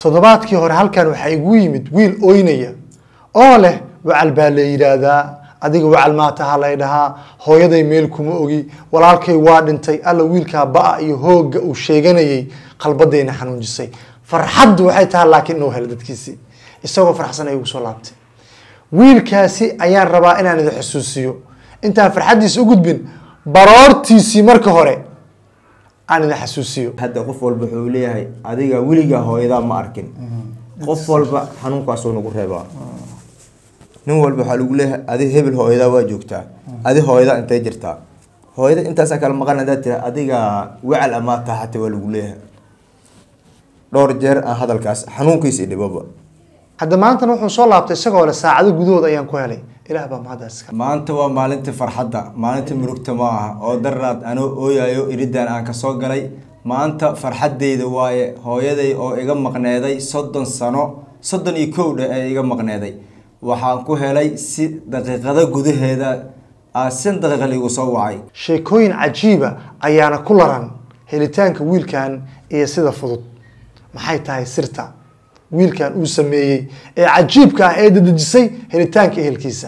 toddobaadkii hore halkan waxaa igu yimid wiil oynaya oo leh wacal baa la yidhaahdaa adiga wacal maataha lay dhahaa hooyaday meel kuma ogi walaalkay waa dhintay alla wiilkaa ba-a iyo hoogga uu sheeganayay qalbadayna xanuunjisay farxaddu waxay tahay laakiin inuu helo dadkiisii isagoo farxsan ay ugu soo laabtay wiilkaasi ayaan rabaa inaan idin xusuusiyo intaan farxaddiisa u gudbin baroortiisii marka hore aan idin xasuusiyo hadda qof walba wuxuu leeyahay adiga weligaa hooyadaa ma arkin qof walba xanuunkaasuu nagu reebaa nin walba waxaa lagu leeyahay adi hebel hooyadaa waa joogtaa adi hooyadaa intay jirtaa hooyada intaasaa kala maqan hadaa tira adiga wacal amaa taa xataa waa lagu leeyahay dhowr jeer aan hadalkaas xanuunkiisi dhibaba hadda maantana wuxuu soo laabtay isagoo leh saacado gudahood ayaan ku helay ilaah baa mahaddaas iska maanta waa maalintii farxadda maalintii murugta ma aha oo daraad anoo ooyayo iridaan aan kasoo galay maanta farxaddeyda waaye hooyaday oo iga maqneeday soddon sano soddon iyo kow dhe ee iga maqneeday waxaan ku helay si daqiiqado gudaheeda aa sin daqiiqa liigu soo wacay sheekooyin cajiiba ayaana ku laran helitaanka wiilkan iyo sida fudud maxay tahay sirta wiilkan uu sameeyey ee cajiibka ah ee dadejisay helitaanka ehelkiisa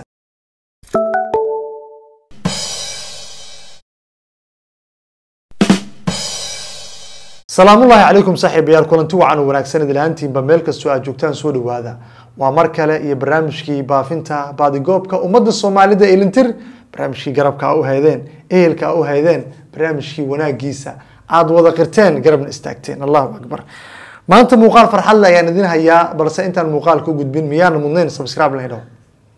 salaamullaahi calaykum saaxiibayaal kulanti wacan oo wanaagsan idil ahaantiinba meel kastoo aad joogtaan soo dhawaada waa mar kale iyo barnaamijkii baafinta baadigoobka ummadda soomaalida ee lintir barnaamijkii garabka u haydeen ehelka u haydeen barnaamijkii wanaagiisa aad wada qirteen garabna istaagteen allahu akbar maanta muuqaal farxad le ayaan idin hayaa balse intaan muuqaalka u gudbin miyaana mudnayn subscribe la idhaho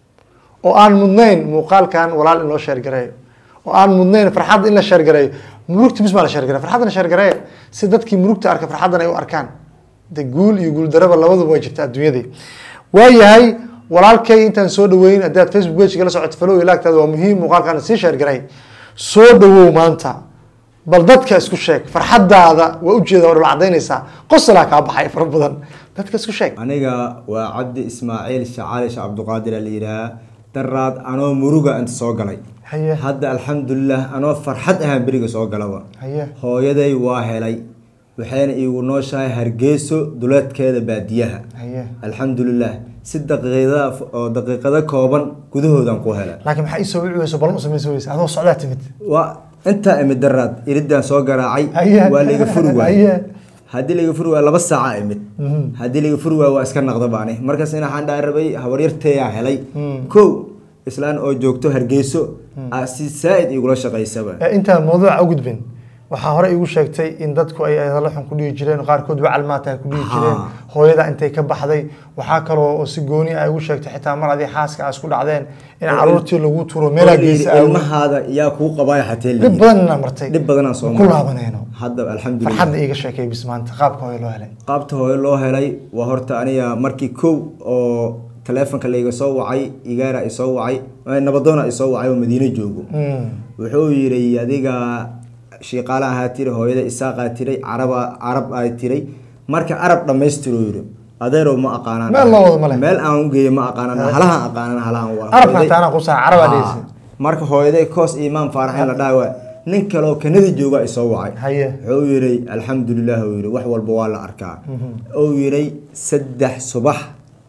oo aan mudnayn muuqaalkan walaal in loo sheergareeyo oo aan mudnayn farxad in la sheergareeyo murugta bis baa la sheergareeya farxadna sheergareeya si dadkii murugta arka farxaddan ay u arkaan de guul iyo guuldaraba labaduba way jirta adduunyadii waayahay walaalkay intaan soo dhaweyn haddii aad facebook page la socoto falow ilaagtaada waa muhiim muuqaalkan sii sheergaray soo dhawow maanta bal dadka isku sheeg farxadaada waa ujeeda waa dhul cadaynaysaa qosalaa kaa baxay fara badan dadka isku sheeg aniga waa cabdi ismaaciil shacaali shah cabduqaadir la yidhahaa daraad anoo muruga inta soo galay Haye. hadda alxamdulilah anoo farxad ahaan beriga soo galaba Haye. hooyaday waa helay waxayna iigu nooshahay hargeyso duleedkeeda baadiyaha Haye. alxamdulilah si daqiiqada oo daqiiqado kooban gudahoodan ku helay laakiin maxaa ii soo wici weyso balan u samaysa weysa adoo socdaa timid waa intaa imid daraad iridaan soo garaacay Haye. waa laiga furi waay Haye. haddii laiga furi waay laba saaca imid haddii laiga furi waay waa iska naqda baani markaas in waxaan dhaa rabay habaryarteeyaa helay kow islaan oo joogto hargeyso aa si saa-id igula shaqaysaba Ee, intaan mawduuca u gudbin waxaa hore iigu sheegtay in dadku ay hadallo xun ku dhihi jireen qaarkood wacal maata ay ku dhihi jireen Haa. hooyada intay ka baxday waxaa kaloo oo si gooni ah igu sheegtay xitaa mar adii xaaska aa isku dhacdeen in caruurtii lagu turo meelaa geesa aawo ilmahaada yaa kuu qabaaya xatee dhib badan inaan martay dhib badanaan soo ku maray. laabanayno hadda alxamdulilah farxadda iiga sheekay bis maanta qaabka hooyo loo helay qaabta hooyo loo helay waa horta aniga markii kow oo taleefonka layga soo wacay igaara i soo wacay eh, nabadoona i soo wacay oo madiine joogo Mm. wuxuu yidhi adiga shiiqaale ahaa tiri hooyada isaaqaa tiray caraba carab aa tiray marka arab dhammaystiruu yidhi adeerow ma aqaanaan Meel loo wado ma leh. meel aan u geeyo ma aqaanaan halahan aqaanaan halahan waa arabka hooyaday- taana ku saa carabaa Haa. dheheysa marka hooyaday koos imaan faarax in la dhaha waa nin kaleoo kanada jooga isoo wacay Haye. wuxuu yidhi alxamdulilah uu yidhi wax walba waa la arkaa uu yidhi saddex subax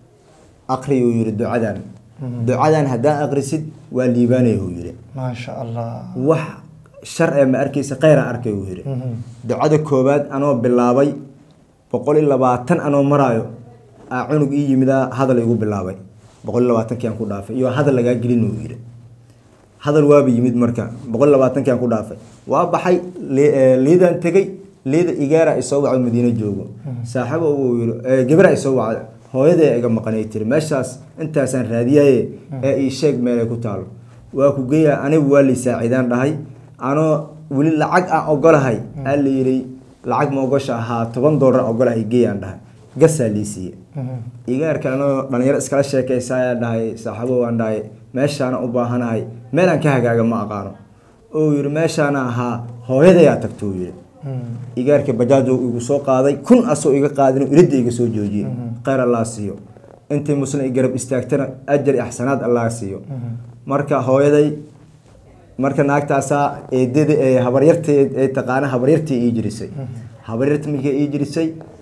aqri uu yidhi ducadan ducadan haddaan aqrisid waa liibaanaya uu yidhi maasha allah wax shar ee ma arkaysa kheyra arkay uu yidhi ducada koowaad anoo bilaabay boqol iyo labaatan anoo maraayo aa cunug ii yimidaa hadal igu bilaabay boqol iyo labaatankii aan ku dhaafay iyo hadal lagaa gelin uu yidhi hadal waaba yimid marka boqol iyo labaatankii aan ku dhaafay waa baxay li- ee, liidaan tegey liida igaara isoo wacdo madiine joogo saaxiibo uu yidhi ee, gabara isoo wacday hooyaday iga maqanay tiri meeshaas intaasaan raadiyaye ee ii sheeg meelay ku taalo waa ku geeya anigu waa lii saaciidaan dhahay anoo weli lacag aan ogolahay aa la yidhi lacag ma ogosha ahaa toban doolar ogolahay geeyaan dhahay gasaa lii siiye igaarka anoo dhalinyaro iskala sheekaysa ayaa dhahay saaxiibo waan dhahay meeshaana u baahanahay meel aan ka hagaaga ma aqaano uu yidhi meeshaana ahaa hooyadayaa tagto uu yidhi igaarka bajaajo igu soo qaaday kun asoo iga qaadin iridda iga soo joojiyey kheyr allah siiyo intii muslim i garab istaagtana ajar iyo axsanaad allah siiyo marka hooyaday marka naagtaasaa eedada ee habaryartee ee taqaana habaryartii ii jirisay habaryarta markay ii jirisay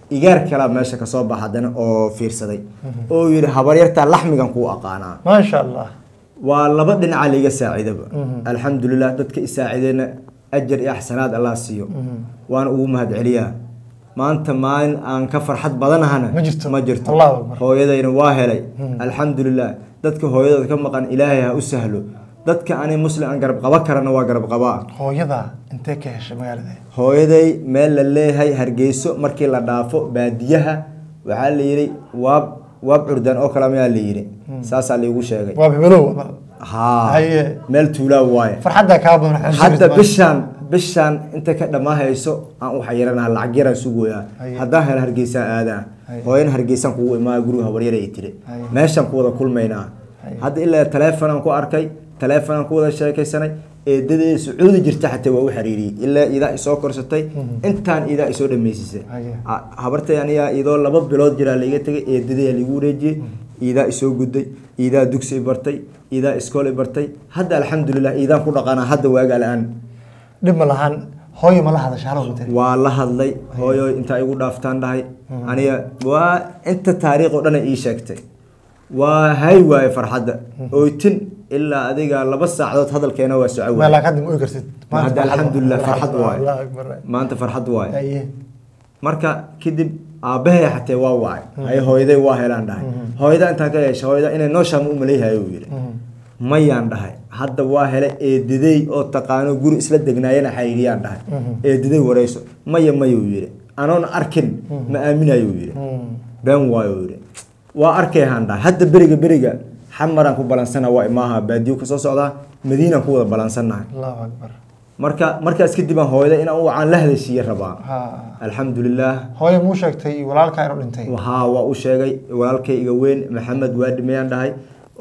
igaar kalaa meesha kasoo baxa haddana oo fiirsaday oo yidhi habaryartaa laxmigan kuu aqaanaa maasha allah waa laba dhinaca laiga saacidaba alxamdulilah dadka isaacideena ajar iyo axsanaad allah siiyo waana ugu mahad celiyaa maanta maalin aan ka farxad badanahana Ma jirto. ma jirto Allahu akbar. hooyadayna waa helay alxamdulilah dadka hooyadooda ka maqan ilaahay ha u sahlo dadka ani muslim aan garab qaba karana waa garab qabaa hooyada intee ka heshay magaalada hooyaday meel la leeyahay hargeyso markii la dhaafo baadiyaha waxaa la yidhi waab waab curdan oo kale mayaa la yidhi saasaa laigu sheegay waa bibelow haa Haye. meel tuulaa waaye farxaddaa kaa badan waxaa hadda jirta bishaan bishaan inta ka dhammaahayso aan u xayiranaha lacag yaraan sugoyaa Haye. haddaan helo hargeysaan aadaa Haye. hooyana hargeysaan kugu imaa guriga habaryara ay tiri Haye. meeshaan ku wada kulmaynaa Haye. hadda ilaa taleefonaan ku arkay taleefonaan ku wada sheekaysanay eedadee sacuudi jirta xataa waa u xiriiriyey ilaa idaa isoo korsatay intaan idaa isoo dhammaysisay Haye. A- habartay anigaa idoo laba bilood jiraa laiga tegay eedadee ligu wareejiyey iidaa isoo gudday iidaa dugsi i bartay iidaa iskool i bartay hadda alxamdulilah iidaan ku dhaqanaa hadda waagaa la-aan dhib ma lahan hooyo ma la hadasha halo matali waa la hadlay hooyo intaa igu dhaaftaan dhahay aniga waa inta taariikh oo dhan ii sheegtay waa hay waaye farxadda oytin ilaa adiga laba saacadood hadalkeena waa soco meel waaye laa kadib oy kartid Hadda alxamdulillah, farxad waaye. allah akbar maanta farxad waaye haye marka kadib aabbahay xatee waa wacay hay hooyaday waa helaan dhahay hooyada intaa ka yeesha hooyada inay nooshaama u malayhayo uu yidhi mayaan dhahay hadda waa hele eedadey oo taqaano guri isla degnaayana xariiriyaan dhahay eedadey wareyso maya mayuu yidhi anoon arkin ma aaminayuu yidhi been waayo uu yidhi waa arkayhaan dhahay hadda beriga beriga xamaraan ku balansana waa imaaha baadiyo kasoo socdaa madiinaan ku wada balansannahay allahu akbar marka markaas kadib aan hooyada inaan u wacaan la hadashiiye rabaa ha alxamdulilah hooyo muu sheegtay walaalkaa inuu dhintay haa waa u sheegay walaalkay iga weyn maxamed waa dhimayaan dhahay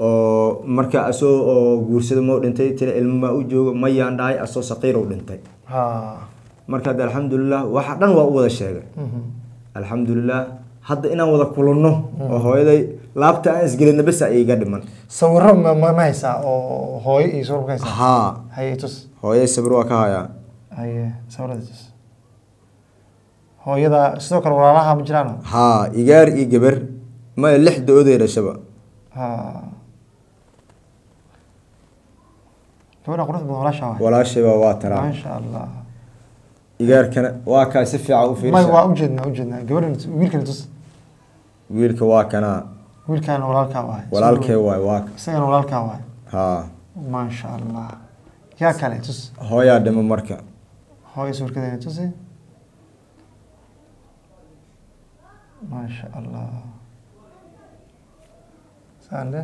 oo marka asoo oo guursada mau dhintay tira ilmo maa u joogo mayaan dhahay asoo saqiirow dhintay ha marka hadda alxamdulilah waxa dhan waa u wada sheegay alxamdulilah hadda inaan wada kulanno oo hooyaday laabta aan isgelina besa iga dhiman sawiro ma ma ma haysaa oo hooyo iyo sawir ma ka haysaa haa haye tus hooyaday sabir waa ka hayaa haye sawirada tus hooyada sidoo kale walaalaha ma jiraan haa igaar iyo gabar maya lix da-oday dhashaba ha gabadha quruxda badan walaasha waay walaashayba waa taraa maasha allah igaarkana waa kaa si fiican u may fiirsa waa ujeednaa ujeednaa gabadhan wiilkan tus wiilka waa kanaa wiilkan walaalkaa waay walaalkee waay waa isagana walaalkaa waay haa maasha allah yaa kale tus hooyaa dhimo marka hooyo sawirkadeena tusi maasha allah sande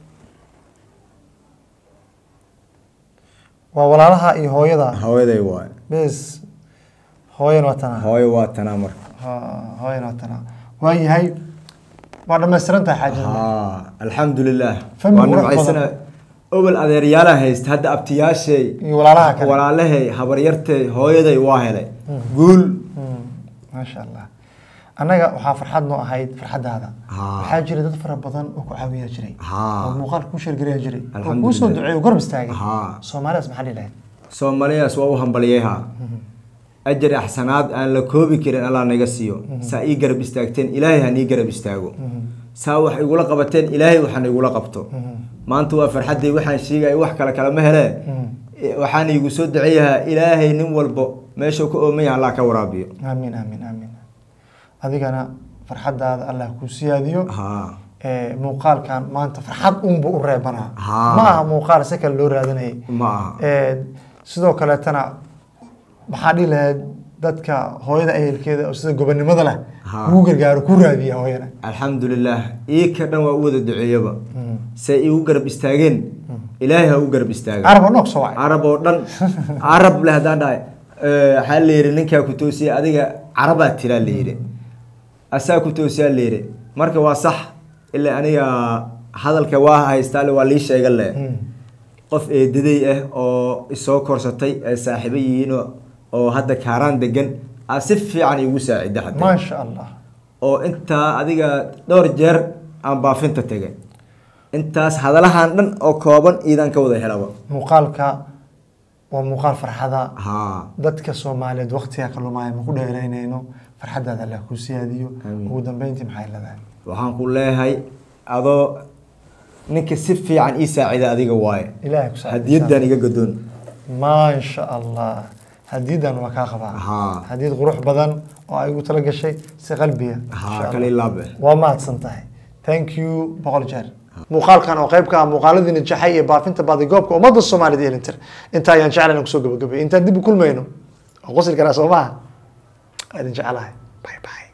waa walaalaha iyo hooyada hooyaday waay bes hooyana waa tanaa hooyo waa tanaa marka ha hooyana waa tanaa waa yahay waa dhammaystiran tahay xaajada haa alxamdulilah Family waa qurux nimcaysana badan. obol adeeryaalaan haysta hadda abtiyaashay iyo walaalaha kale walaalahay habaryartay hooyaday waa helay guul Mm, maasha allah annaga waxaa farxad noo ahayd farxaddaada Haa. waxaa jira dad fara badan oo ku caawiya jiray Haa. oo muuqaal kuu sheergareya jiray oo Alxamdulillah. kuu soo duceeyo garab istaagay Haa. soomaalidaas maxaa dhihi lahayd soomaaliyaas waa u hambaliyayha ajar axsanaad aan la koobi karin allah naga siiyo saa ii garab istaagteen ilaahay ha nii garab istaago saa wax igula qabateen ilaahay waxaan igula qabto maanta waa farxaddii waxaan sheegaya wax kale kalama hele waxaan iigu soo duceeyahaa ilaahay nin walbo meeshuu ka ooman yahay allah ka waraabiyo aamiin aamiin aamiin adigana farxaddaada allah kuu siyaadiyo haa ee, muuqaalkan maanta farxad unba u reebanaa Haa. ma aha muuqaal si kale loo raadinayay ma aha Ee, sidoo kaleetana maxaa dhihi lahayd dadka hooyada ehelkeeda oo sida gobonimada leh Haa. kuu gargaaro ku raadiya hooyana alxamdulilah ii ka dhan waa u wada duceeyaba say iigu garab istaageen ilaahay ha u garab istaaga carab oo noog soo wacay carab oo dhan carab leh haddaan dhahay eh, waxaa la yidhi ninkaa ku toosiya adiga carabaa tiraa la yidhi asaa ku toosiyaa la yidhi marka waa sax ilaa aniga hadalka waa haystaa le waa lii sheega le qof eedaday ah oo isoo korsatay ee saaxiibo yihiin oo- oo hadda kaaraan degan aa si fiican iigu saacida hadda maasha allah oo intaa adiga dhowr jeer aan baafinta tegay intaas hadalahan dhan oo kooban iidaan ka wada helaba muuqaalka waa muuqaal farxada haa dadka soomaaliyeed waqtiga kalluumaya ma ku dheeraynayno farxaddaada allah kuu siyaadiyo Amiin. ugu dambeyntii maxay leedahay waxaan ku leeyahay adoo ninka si fiican ii saacida adiga waaye ilaahay ku saacido. hadiyadan iga gadoon maasha allah hadiyadan waa kaa qabaa Haa. hadiyad qurux badan oo ay ugu tala gashay si qalbiga Insha haa Allah. kale ilaabe waa mahadsan tahay thank you boqol jeer muuqaalkan oo qayb ka ah muuqaaladii najaxay ee baafinta baadigoobka ummadda soomaalida iyo lintir intaa ayaan jeclayn kusoo gabagabay intaan dib u kulmayno oo qosli karaa soo maha waa idin jeclahay bye bye